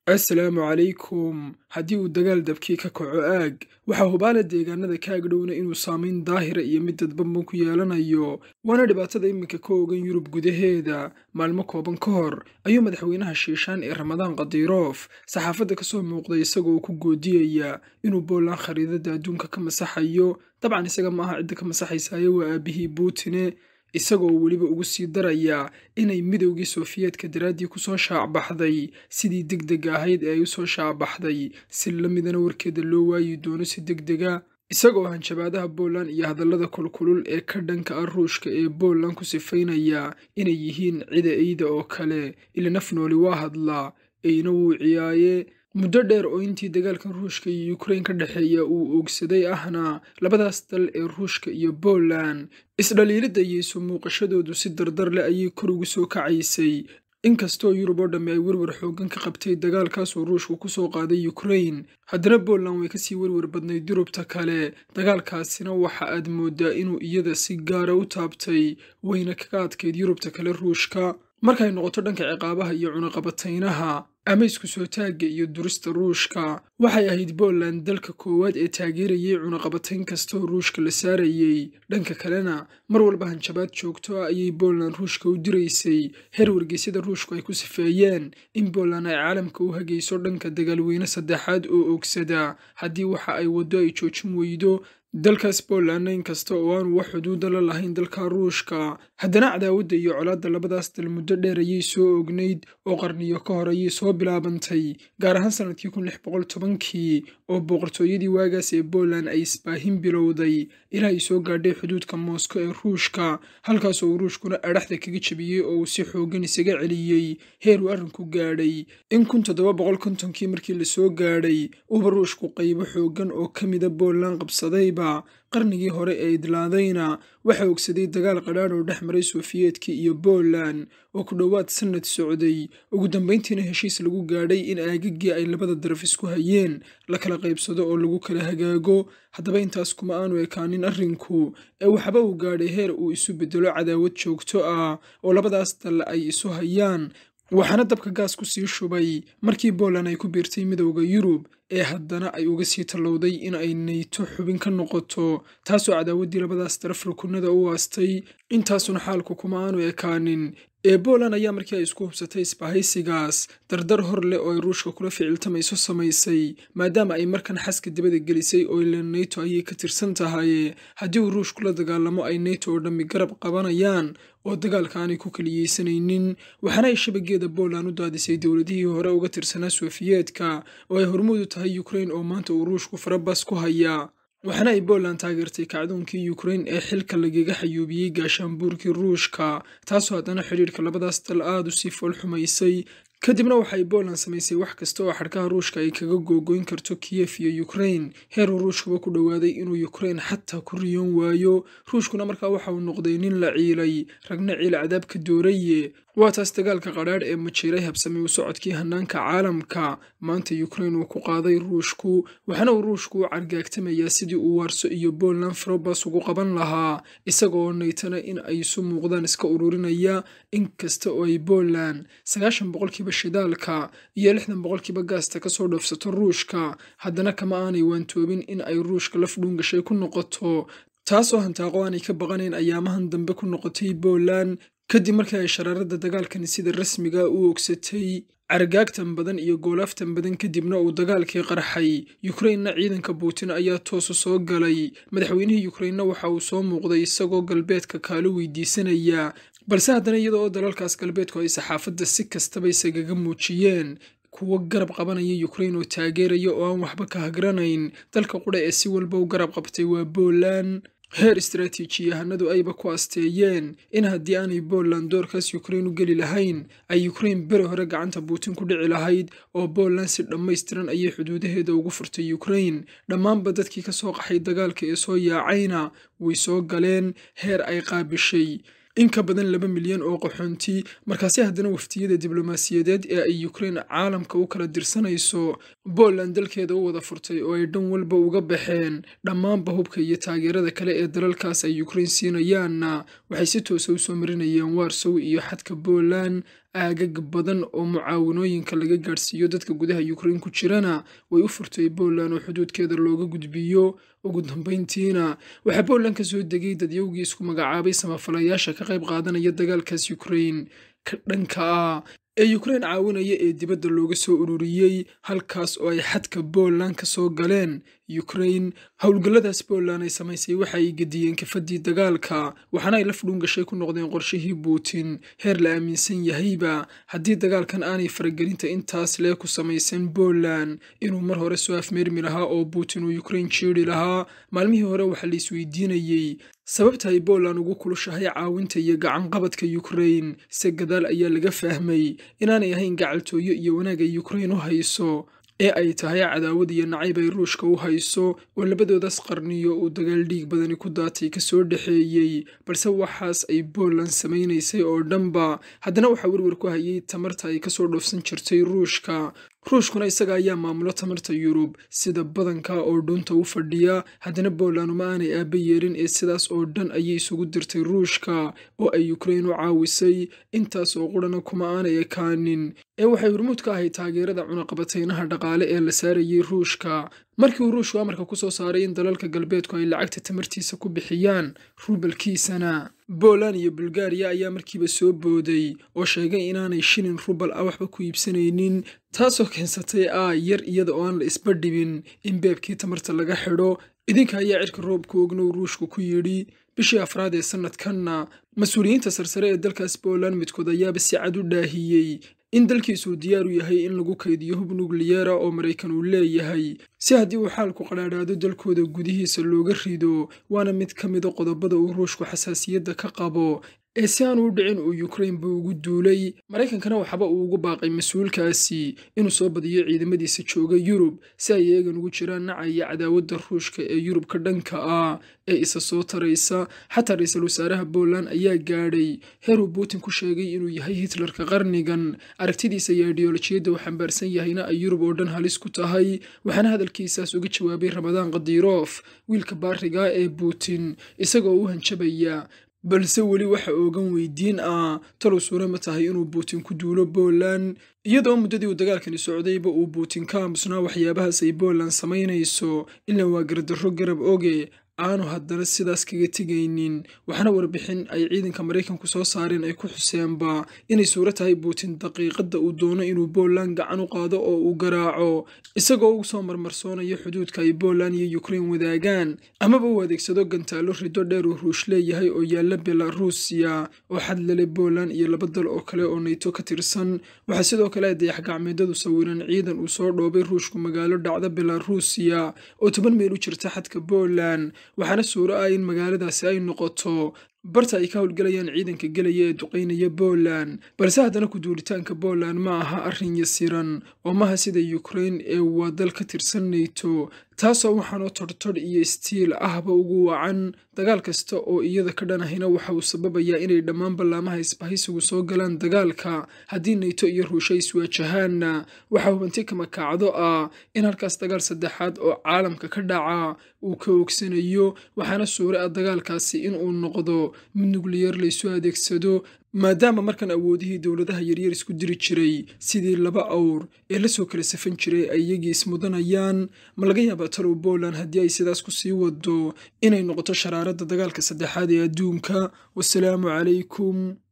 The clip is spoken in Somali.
assalaamu calaykum haddii uu dagaal dabkii ka kaco aag waxaa hubaala deegaanada ka agdhowna inuu saamayn daahira iyo mid dadbanban ku yeelanayo waana dhibaatada iminka ka ogan yurub gudaheeda maalmo kooban ka hor ayuu madaxweynaha shiishaan ee ramadaan khadirof saxaafadda ka soo muuqday isagoo ku goodiyaya inuu boolan khariidada adduunka ka masaxayo dabcan isaga maaha cidda ka masaxaysaaye waa aabihii buutine isagoo weliba ugu sii daraya inay midowgii sofiyeetka daraaddii kusoo shaacbaxday sidii deg deg ahayd ee ay usoo shaacbaxday si la midana warkeeda loo waayi doono si deg dega isagoo hanjabaadaha booland iyo hadallada kulkulul ee ka dhanka ah ruushka ee booland ku sifaynaya inay yihiin cida eyda oo kale ila naf nooli waa hadlaa eyna wuu ciyaaye muddo dheer oo intii dagaalkan ruushka iyo ukrain ka dhexeeya uu oogsaday ahna labadaas dal ee ruushka iyo booland isdhaliilidda iyo isu muuqashadoodu si dardar leh ayay kor ugu soo kacaysay inkastoo yurub oo dhamme ay werwer xooggan ka qabtay dagaalkaasoo ruushku ku soo qaaday ukrain haddana booland way kasii werwer badnayd yurubta kale dagaalkaasina waxa aad mooddaa inuu iyada si gaara u taabtay wayna kaga adkayd yurubta kale ruushka markay noqoto dhanka ciqaabaha iyo cunaqabataynaha ama isku soo taagga iyo durista ruushka waxay ahayd booland dalka koowaad ee taageerayay cunaqabatayn kastaoo ruushka la saarayey dhanka kalena mar walba hanjabaad joogto ah ayay booland ruushka u diraysay heer wargeysyada ruushku ay ku sifeeyeen in booland ay caalamka u hagayso dhanka dagaalweyne saddexaad oo oogsada haddii waxa ay waddo ay joojin weydo dalkaas boolandna inkasta oo aanu wax xuduuda la lahayn dalka ruushka haddana cadaawadda iyo colaadda labadaas dal muddo dheer ayay soo ognayd oo qarniyo ka hor ayay soo bilaabantay gaar ahaan sannadkii kun lix boqol tobankii oo boqortooyadii waagaas ee booland ay isbaahin bilowday ilaa ay soo gaadhay xuduudka moosko ee ruushka halkaas oo ruushkuna adhaxda kaga jebiyey oo uu si xooggan isaga celiyey heer uu arrinku gaadhay in kun toddoba boqol kontonkii markii la soo gaadhay uuba ruushku qaybo xooggan oo ka mida booland qabsadayba qarnigii hore ee idlaadayna waxaa ogsaday dagaal qadhaadh oo dhex maray sofiyeetka iyo booland oo ku dhowaad sannad socday ugu dambayntiina heshiis lagu gaadhay in aagaggii ay labada daraf isku hayeen la kala qaybsado oo lagu kala hagaago haddaba intaas kuma aanu ekaanin arrinku ee waxba uu gaadhay heer uu isu beddelo cadaawad joogto ah oo labadaas dal ay isu hayaan waxaana dabka gaas ku sii shubay markii booland ay ku biirtay midowda yurub ee haddana ay uga sii tallowday in ay nayto xubin ka noqoto taasoo cadaawaddii labadaas daraf rukunada u aastay intaasuna xaalku kuma aanu ekaanin ee booland ayaa markii ay isku hubsatay isbahaysigaas dardar hor leh oo ay ruushka kula ficiltamayso samaysay maadaama ay markan xaska dibada gelisay oo ila nato ayay ka tirsan tahay haddii uu ruushku la dagaalamo ay nato oo dhammi garab qabanayaan oo dagaalka aanay ku kaliyeysanaynin waxaana ay shabageeda booland u daadisay dowladihii hore uga tirsanaa sofiyeetka oo ay hormuud u tahay ukrain oo maanta uu ruushku farabas ku haya waxaana ay booland taageertay kacdoonkii ukrain ee xilka lagaga xayuubiyey gaashaanbuurkii ruushka taasoo haddana xidhiirka labadaas dal aada u sii fool xumaysay kadibna waxay booland samaysay wax kasta oo xadhkaha ruushka ay kaga googoyn karto kiyef iyo ukrain heeruu ruushkuba ku dhowaaday inuu ukrain xataa ku riyoon waayo ruushkuna markaa waxa uu noqday nin la ciilay ragna ciil cadaab ka dooraye waa taas dagaalka qadhaadh ee majiiray habsamay u socodkii hanaanka caalamka maanta ukrain uu ku qaaday ruushku waxaana uu ruushku u cargaagtamayaa sidii uu waarso iyo booland farobas ugu qaban lahaa isagaoo naytana in ay isu muuqdaan iska ururinaya inkasta oo ay booland sagaashan boqolkiiba shidaalka iyo lixdan boqolkiiba gaasta kasoo dhoofsato ruushka haddana kama aanay waantoobin in ay ruushka laf dhuungashay ku noqoto taasoo hantaaqo aanay ka baqanayn ayaamahan dambe ku noqotay booland kadib markii ay sharaarada dagaalkani sida rasmiga u ogsatay cargaagtan badan iyo goolaaftan badan kadibna uu dagaalkii qarxay yukrainna ciidanka buutin ayaa toosu soo galay madaxweynihii yukrainna waxa uu soo muuqday isagoo galbeedka kaalo weydiisanaya balse haddana iyada oo dalalkaas galbeedku ay saxaafadda si kastaba isagaga muujiyeen kuwo garab qabanaya yukrain oo taageeraya oo aan waxba ka hagranayn dalka qudha ee si walba u garab qabtay waa booland heer istaraatiijiyahanadu ayba ku asteeyeen in haddii aanay booland doorkaas yukrain u geli lahayn ay yukrain beri hore gacanta buutin ku dhici lahayd oo booland si dhammaystiran ayay xuduudaheeda ugu furtay yukrain dhammaanba dadkii ka soo qaxay dagaalka ee soo yaacayna way soo galeen heer ay qaabishay in ka badan laba milyan oo qaxoonti markaasi haddana waftiyada diblomaasiyadeed ee ay yukrain caalamka u kala dirsanayso booland dalkeeda u wada furtay oo ay dhan walba uga baxeen dhammaanba hubka iyo taageerada kale ee dalalkaas ay yukrain siinayaanna waxay si toosa usoo marinayeen warsow iyo xadka booland aagag badan oo mucaawanooyinka laga gaadhsiiyo dadka gudaha yukrain ku jirana way u furtay poland oo xuduudkeeda looga gudbiyo ugu dambayntiina waxaa poland ka soo degay dadyowgii isku magacaabay samafalayaasha ka qayb qaadanaya dagaalkaas yukrain ka dhanka ah ee yukrain caawinaya ee dibadda looga soo ururiyey halkaas oo ay xadka poland ka soo galeen yukrain howlgalladaas poland ay samaysay waxa ay gediyeen kafadii dagaalka waxaana ay la fudhuun gashay ku noqdeen qorshihii putin heer la aaminsan yahayba haddii dagaalkan aanay faragelinta intaas lee ku samaysan poland inuu mar hore soo afmeermi lahaa oo putin uu yukrain jiiri lahaa maalmihii hore waxaa la isweydiinayey sababta ay poland ugu kulushahay caawinta iyo gacanqabadka yukrain se gadaal ayaa laga fahmay inaanay ahayn gacaltooyo iyo wanaag ay yukrain u hayso ee ay tahay cadaawad iyo nacayb ay ruushka u hayso oo labadoodaas qarniyo uu dagaal dhiig badani ku daatay kasoo dhexeeyey balse waxaas ay poland samaynaysay oo dhanba haddana waxaa werwer ku hayay tamarta ay kasoo dhoofsan jirtay ruushka ruushkuna isaga ayaa maamulo tamarta yurub sida badanka oo dhunta u fadhiya haddana poland uma aanay aaba yeelin ee sidaas oo dhan ayay isugu dirtay ruushka oo ay yukrain u caawisay intaas oo qurana kuma aanay ekaanin ee waxay hormuud ka ahayd taageerada cunaqabataynaha dhaqaale ee la saarayay ruushka markii uu ruushku amarka ku soo saaray in dalalka galbeedku ay lacagta tamartiisa ku bixiyaan rubalkiisana poland iyo bulgariya ayaa markiiba soo booday oo sheegay inaanay shilin rubal ah waxba ku iibsanaynin taasoo keensatay ah yar iyada oo aan la isba dhibin in beebkii tamarta laga xidho idinka ayaa cirka roobka ognow ruushku ku yidhi bishii afraad ee sannadkanna mas-uuliyiinta sarsare ee dalkaas poland midkood ayaaba si cad u dhaahiyey in dalkiisuu diyaar u yahay in lagu kaydiyo hub nukliyeera oo maraykan uu leeyahay si haddii uu xaalku qadhaadhaado dalkooda gudihiisa looga rido waana mid ka mida qodobada uu ruushku xasaasiyadda ka qabo ee si aan u dhicin uu yukrain buu ugu duulay maraykankana waxba uu ugu baaqay mas-uulkaasi inuu soo badiyo ciidamadiisa jooga yurub si ay eegan ugu jiraan nacaya cadaawadda ruushka ee yurub ka dhanka ah ee isa soo taraysa xataa ra-iisul wasaaraha poland ayaa gaadhay heer uu putin ku sheegay inuu yahay hitlerka qarnigan aragtidiisa iyo ideolojiyadda uu xambaarsan yahayna ay yurub oo dhan halis ku tahay waxaana hadalkiisaas uga jawaabay ramadaan khadirof wiilka baariga ee putin isagoo u hanjabaya balse weli waxa oogan weydiin ah talow suure ma tahay inuu putin ku duulo poland iyadoo muddadii uu dagaalkani socdayba uu putin ka aamusnaa waxyaabahaas ay poland samaynayso ilaa waa gardarro garab oge aanu haddana sidaas kaga tegaynin waxaana warbixin ay ciidanka maraykanku soo saareen ay ku xuseenba inay suuro tahay putin daqiiqadda uu doono inuu poland gacan u qaado oo uu garaaco isagoo ugu soo marmarsoonayo xuduudka ay poland iyo yukrain wadaagaan amaba uu adeegsado gantaallo rido dheer uu ruush leeyahay oo yaalla belarusiya oo xad lale poland iyo laba dal oo kale oo nayto ka tirsan waxaa sidoo kale ay dayax gacmeedadu sawiran ciidan uu soo dhoobay ruushku magaalo dhacda belarusiya oo toban meel u jirta xadka poland waxaana suuro ah in magaaladaasi ay noqoto barta ay ka howlgalayaan ciidanka gelaya ee duqaynaya poland balse haddana ku-duulitaanka poland ma aha arrin yasiran oo maaha sida yukrain ee waa dal ka tirsan nayto taasoo waxaanoo tortodh iyo istiil ahba ugu wacan dagaal kasta oo iyada ka dhanahina waxa uu sababayaa inay dhammaan ballaamaha isbahaysigu soo galaan dagaalka haddii nayto iyo ruusha iswaajahaanna waxaa hubanti kama kacdo ah in halkaas dagaal saddexaad oo caalamka ka dhaca uu ka oogsanayo waxaana suure ah dagaalkaasi inuu noqdo mid nukliyeer laysu adeegsado maadaama markan awoodihii dowladaha yaryar isku diri jiray sidii laba awr ee lasoo kala safan jiray ay iyagii ismudanayaan ma laga yaabaa talow poland haddii ay sidaas ku sii wado inay noqoto sharaaradda dagaalka saddexaad ee adduunka wasalaamu calaykum